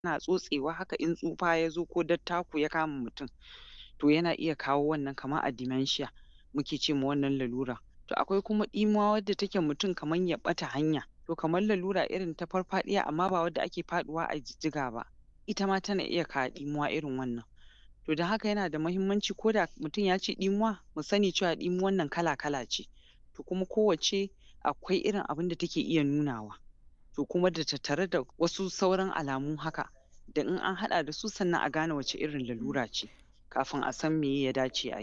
tana tsotsewa haka in tsufa ya zo ko dattako ya kama mutum to yana iya kawo wannan kamar a dementia muke ce ma wannan lalura. To akwai kuma ɗimuwa wadda take mutum kamar ya ɓata hanya to kamar lalura irin ta farfaɗiya amma ba wadda ake faɗuwa a jijjiga ba ita ma tana iya kawo ɗimuwa irin wannan. To don haka yana da muhimmanci ko da mutum ya ce ɗimuwa mu sani cewa ɗimuwan nan kala-kala ce to kuma kowacce akwai irin abin da take iya nunawa. To kuma da tattare da wasu sauran alamu haka da in an haɗa da su sannan a gane wace irin lalura ce kafin a san meye ya dace a yi.